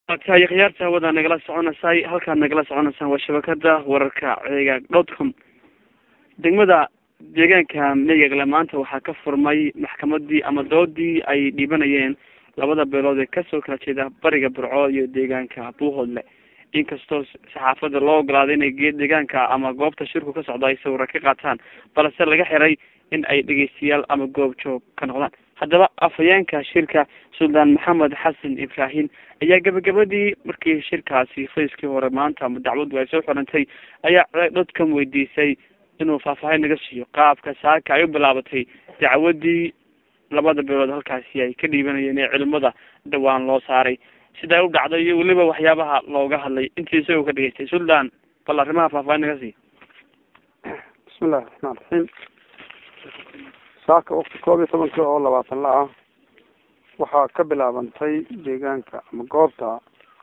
tahay khiyaarta hawada nagala soconaysay halkaad nagala soconaysaan waa shabakada wararka ceegaag dot com degmada deegaanka meegagle maanta waxaa ka furmay maxkamadii ama doodii ay dhiibanayeen labada beelood ee kasoo kala jeeda bariga burco iyo deegaanka buuhoodle inkastoo saxaafada loo ogolaaday inay geed deegaanka ama goobta shirku ka socda ay sawira ka qaataan balse laga xiray in ay dhegeystayaal ama goob joog ka noqdaan haddaba afhayeenka shirka suldaan maxamed xasan ibraahim ayaa gabagabadii markii shirkaasi fayskii hore maanta ama dacwaddu ay soo xirantay ayaa dadkan weydiisay inuu faahfaahin naga siiyo qaabka saaka ay u bilaabatay dacwadii labada beelood halkaasi ay ka dhiibanayeen ee culimada dhawaan loo saaray sidaa u dhacday iyo weliba waxyaabaha looga hadlay intii isagoo ka dhegeystay suldaan bal arrimaha faahfaahin naga siiyo bismillahi raxmaan raxiim saaka wakti koob iyo tobankii oo labaatan la ah waxaa ka bilaabantay deegaanka ama goobta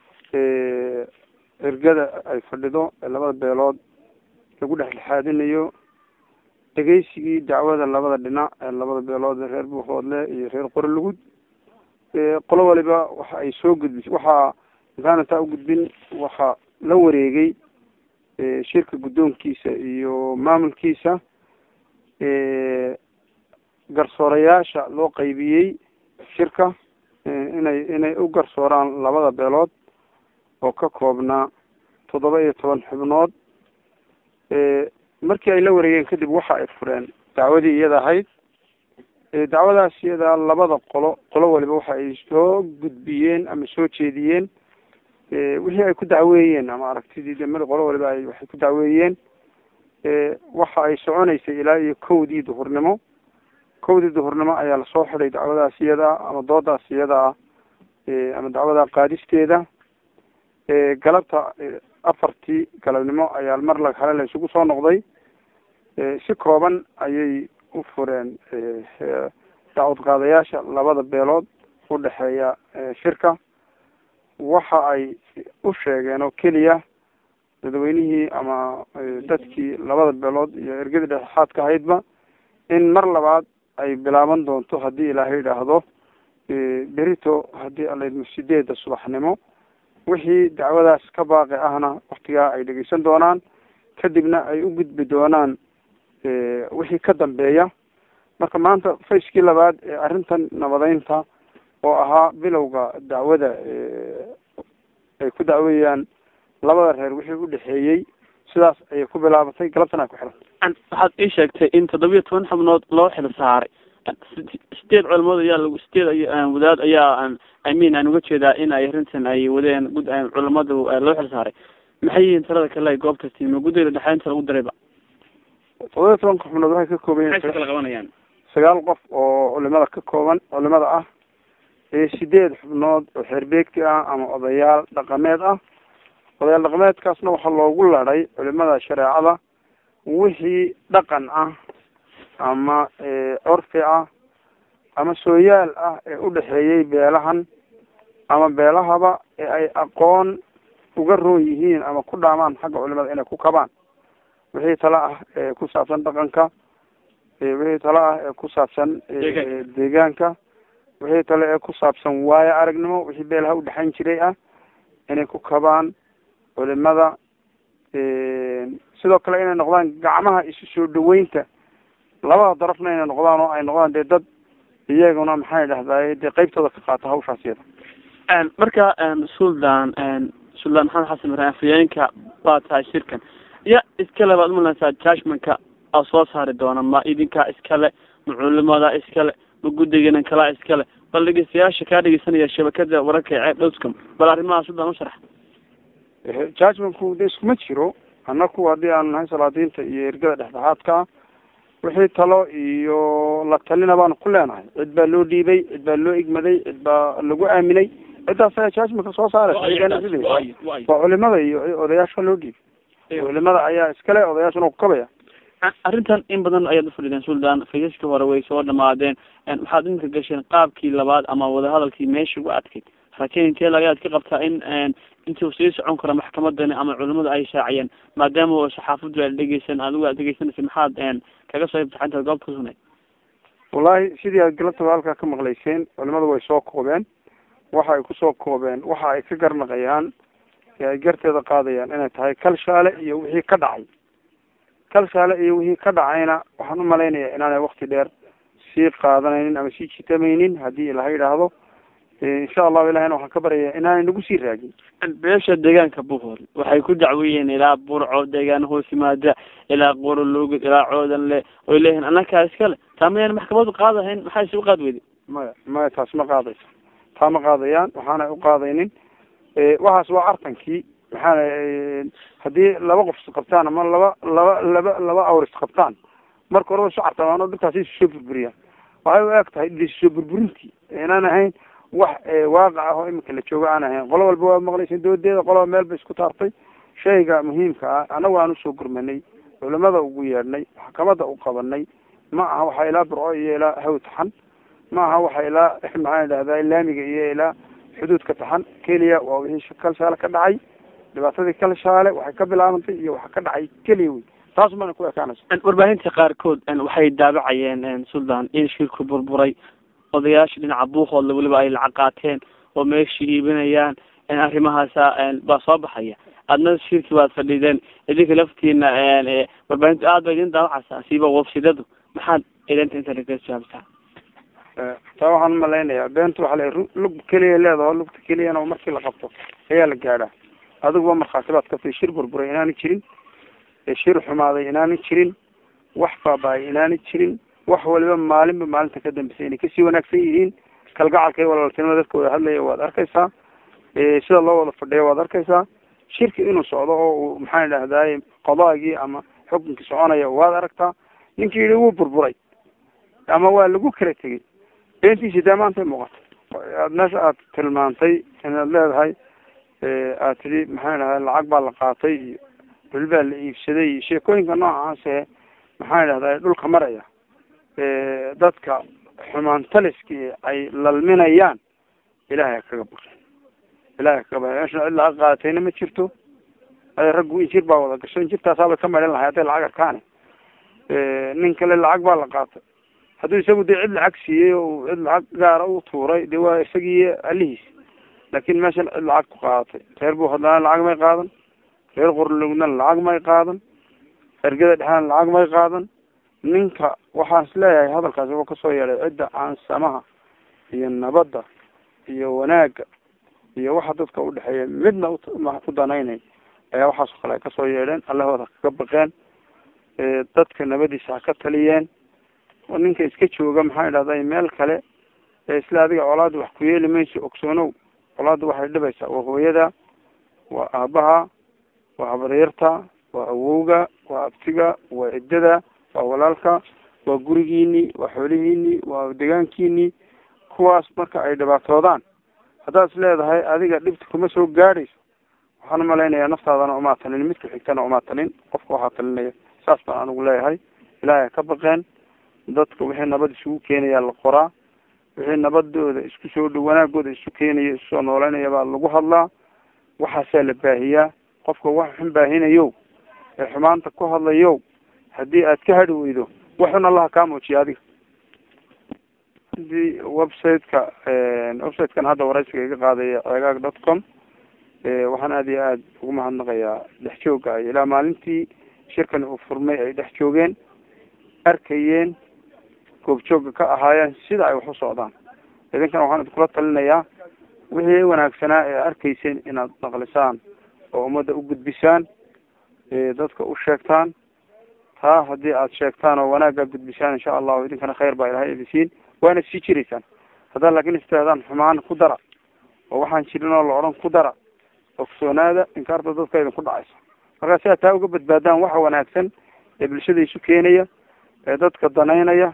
ergada ay fadhido ee labada beelood lagu dhexdhexaadinayo dhegeysigii dacwada labada dhinac ee labada beelood reer buuhoodle iyo reer qorolugud qolo waliba waxa ay soo gudbisay waxaa intaanantaa u gudbin waxaa la wareegay shirka guddoonkiisa iyo maamulkiisa garsoorayaasha loo qaybiyey shirka inay inay u garsooraan labada beelood oo ka koobnaa toddoba iyo toban xubnood markii ay la wareegeen kadib waxa ay fureen dacwadii iyada ahayd dacwadaas iyada labada qolo qolo waliba waxa ay soo gudbiyeen ama soo jeediyeen wixii ay ku dacweeyeen ama aragtidii demada qolo waliba ay waxay ku dacweeyeen waxa ay soconaysay ilaa iyo kowdii duhurnimo kowdii duhurnimo ayaa lasoo xiday dacwadaas iyada ama doodaas iyada ah ama dacwada qaadisteeda galabta afartii galabnimo ayaa mar la hale la isugu soo noqday si kooban ayay u fureen dacwad qaadayaasha labada beelood u dhexeeya shirka waxa ay u sheegeen oo keliya dadweynihii ama dadkii labada beelood iyo ergadii dhexdhexaadka ahaydba in mar labaad ay bilaaban doonto haddii ilaahay idhaahdo berito haddii alaydmo sideedda subaxnimo wixii dacwadaas ka baaqi ahna waktigaa ay dhegeysan doonaan kadibna ay u gudbi doonaan wixii ka dambeeya marka maanta fayskii labaad ee arrintan nabadeynta oo ahaa bilowga dacwada ay ku dacweeyaan labada reer wixii u dhexeeyey sidaas ayay ku bilaabatay galabtan ay ku xiran waxaad ii sheegtay in toddobiyo toban xubnood loo xil saaray sideed culimood ayaa lagu sideed wadaad ayaa imean aan uga jeedaa in ay arrintan ay wadeen gud culimadu loo xil saaray maxay yihiin talada kale ay goobta tiima guddiga dhexeynta lagu dirayba toddobiyo tobanka xubnood waxay ka kooban maxay kala qabanayaan sagaal qof oo culimada ka kooban culimada ah sideed xubnood oo xeerbeegti ah ama odayaal dhaqameed ah odayaal dhaqameedkaasna waxaa loogu ladhay culimada shareecada wixii dhaqan ah ama curfi ah ama sooyaal ah ee u dhexeeyey beelahan ama beelahaba ee ay aqoon uga roon yihiin ama ku dhaamaan xagga culimada inay ku kabaan wixii tala ah ee ku saabsan dhaqanka wixii tala ah ee ku saabsan deegaanka wixii tale ee ku saabsan waayo aragnimo wixii beelaha udhexayn jiray ah inay ku kabaan culimada sidoo kale inay noqdaan gacmaha isu soo dhaweynta labada darafna inay noqdaan oo ay noqdaan dee dad iyaguna maxay dhahdaye dee qeybtooda ka qaata hawshaas iyada marka suldaan suldaan maxamed xasan ibraahim afhayeenka waa tahay shirkan ya iskale baad umalanaysaa judgmentka a soo saari doona ma idinkaa iskale ma culimada iskale ma guddigiina kalaa iskale bal dhegeystayaasha kaa dhegeysanaya shabakada wararka ee ceeb dowscom bal arrimaha suldaan u sharax judgmentku de iskuma jiro annaku haddii aanu nahay salaadiinta iyo ergada dhexdhexaadka ah wixii talo iyo la talina baanu ku leenahay cid baa loo dhiibay cid baa loo igmaday cid baa lagu aaminay ciddaas ayaa judgmentka soo saaraysa waa culimada iyo odayaasha loo dhiibay culimada ayaa iskale odayaashuna kukabaya arrintan in badan ayaad ufadhideen suldaan faysaskii hore way soo dhamaadeen waxaad inka gasheen qaabkii labaad ama wadahadalkii meesha ugu adkayd rakeynkeed ayaad ka qabtaa in intuu sii socon karo maxkamadani ama culimadu ay shaaciyeen maadaama saxaafadu aad dhegeysan adigu aad dhegeysanaysa maxaad kaga soo ibtaxintaad goobta kusugnay wallahi sidii aad galabtaba halkaa ka maqlayseen culimadu way soo koobeen waxa ay kusoo koobeen waxa ay ka garnaqayaan ee ay garteeda qaadayaan inay tahay kalshaale iyo wixii ka dhacay kalshaale iyo wixii ka dhacayna waxaan umalaynayaa inaanay wakti dheer sii qaadanaynin ama sii jitamaynin haddii ilaha yidhaahdo insha allahu ilahina waxaan ka baryayaa inaanay nagu sii raagin beesha deegaanka buhol waxay ku dacwiyeen ilaa burco deegaan hoos yimaada ilaa qorologid ilaa coodanle oy leeyihiin annakaa iskale taa mayaan maxkamadu qaadahayn maxaa isugu qaad weyday maya maya taas ma qaadayso taa ma qaadayaan waxaanay u qaadaynin waxaas waa artankii maxaana haddii laba qof isqabtaan ama laba laba laba laba awr isqabtaan marka horeba isu cartamaan oo dhulkaasi isu soo burburiyaan waxay u eg tahay isusoo burburintii inaan ahayn wax waaqac ah oo iminka la joogo aan ahayn qolo walba waa maqlaysa doodeeda qoloba meel bay isku taartay shayga muhiimka ah anagu aan usoo gurmanay culimada ugu yeedhnay maxkamada u qabanay ma aha waxa ilaa burco iyo ilaa haw taxan ma aha waxa ilaa maxaan idhahdaa laamiga iyo ilaa xuduudka taxan keliya waa wixii kalshaale ka dhacay dhibaatadii kalshaale waxay ka bilaabantay iyo waxa ka dhacay keliya wey taas mana ku ekaanaysa warbaahinta qaarkood waxay daabacayeen suldan in shirku burburay odayaasha dhinaca buuqooda weliba ay lacag qaateen oo meeshii iibinayaan arrimahaasa baa soo baxaya adna shirki baad fadhideen idinka laftiina warbaahintu aad ba idin daawacaysaa siiba websidadu maxaad idinta inta laga jawaabtaa taa waxaan umalaynayaa beentu waxa la lug keliya leedaho lugta keliyana markii la qabto ayaa la gaadhaa adiguba markhaati baad ka tay shir burburay inaani jirin shir xumaaday inaani jirin wax baaba-ay inaani jirin wax waliba maalinba maalinta ka dambeysay inay kasii wanaagsan yihiin kalgacalka iyo walaaltinimada dadka wada hadlaya waad arkaysaa sida loo wada fadhiya waad arkaysaa shirki inuu socdo oo uu maxaan idhahdaay qadaagii ama xukunkii soconaya waad aragtaa ninkii yihi wuu burburay ama waa lagu kala tegey beentiisi dee maantay muuqata aad meesha aad tilmaantay inaad leedahay aad tidhi maxaan idhahday lacag baa la qaatay iyo dhul baa la iibsaday iyo sheekooyinka noocaase maxaan idhahday dhulka maraya dadka xumaantaliskii ay lalminayaan ilahay kaga baqi ilahay kaga baqi meesha cid lacag qaadatayna ma jirto raggu injir baa wada gasho injirtaasaabay ka maydhan lahay hadday lacag arkaane nin kale lacag baa la qaatay hadduu isagu dee cid lacag siiyey oo cid lacag gaara u tuuray dee waa isagii alihiis laakin meeshan cid lacag ku qaadatay reer buu hadlaana lacag may qaadan reer qorlogna lacag may qaadan ergada dhexena lacag may qaadan ninka waxaan is leeyahay hadalkaasi wuxuu kasoo yeedhay cidda aan samaha iyo nabadda iyo wanaagga iyo waxa dadka udhexeeya midna u danaynayn ayaa waxaasoo kale ay kasoo yeedheen allahooda kaga baqeen dadka nabadiisa ha ka taliyeen ninka iska jooga maxaan idhahday meel kale ee isla adiga colaada wax ku yeeli mayso ogsoonow colaada waxay dhibaysaa waa hooyada waa aabaha waa habaryarta waa awowga waa abtiga waa ciddada waa walaalka waa gurigiini waa xoolihiini waa degaankiini kuwaas marka ay dhibaatoodaan haddaad is leedahay adiga dhibta kuma soo gaadhayso waxaan umalaynayaa naftaadana umaa talin midka xigtana umaa talin qofka waxaa talinaya saas baan anigu leeyahay ilaahay ka baqeen dadka wixii nabad isugu keenayaa la qoraa wixii nabadooda isku soo dhow wanaagooda isu keenaya isu soo nooleynaya baa lagu hadlaa waxaasaa la baahiyaa qofka wax xun baahinayo ee xumaanta ku hadlayo haddii aad ka hadhi weydo waxun allaha kaa muujiya adiga hadii website-ka website-kan hadda waraysiga iga qaadaya cegaag dot com waxaan aada iyo aada ugu mahadnaqayaa dhex jooga ay ilaa maalintii shirkan uu furmay ay dhex joogeen arkayeen goobjooga ka ahaayeen sida ay wax u socdaan idinkana waxaan idinkula talinayaa wixii wanaagsanaa ee arkayseen inaad naqlisaan oo ummadda u gudbisaan dadka u sheegtaan taa haddii aad sheegtaan oo wanaagga gudbisaan insha allahu idinkana khayr baa ilahay idinsiin waana sii jiraysaan haddaad laakin istirahdaan xumaan ku dara oo waxaan jirin oo la odhan ku dara ogsoonaada inkaarta dadka idinku dhacaysa markaa si aad taa uga badbaadaan waxa wanaagsan ee bulshada isu keenaya ee dadka danaynaya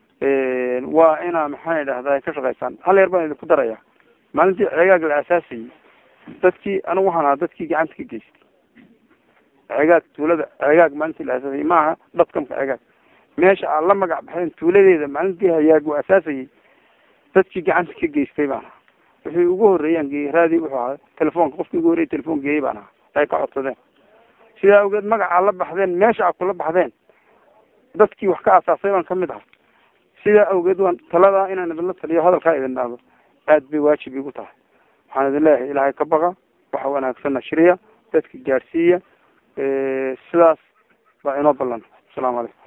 waa inaa maxaan idhahdaa ka shaqaysaan hal yar baan idinku daraya maalintii cegaag la asaasayay dadkii anigu waxaan ahaa dadkii gacanta ka geystay cegaag tuulada cegaag maalintii la asaasayay maaha dadkamka cegaag meesha aad la magac baxeen tuuladeeda maalintii hayaag uu asaasayay dadkii gacanta ka geystay baan ahaa wixii ugu horreeyaan geeyey raadii wuxuu ahaa telefoonka qofkii ugu horreyay telefoon geeyey baan ahaa ay ka codsadeen sidaa awgeed magaca la baxdeen meesha aad kula baxdeen dadkii wax ka asaasay baan kamid aha sidaa awgeed waan taladaa inaan idinla taliyo hadalkaa idin dhahdo aad bay waajib igu tahay waxaan idin leeyahay ilaahay ka baqa waxa wanaagsanna shiriya dadka gaadhsiiya sidaas baa inoo ballan asalaamu calaykum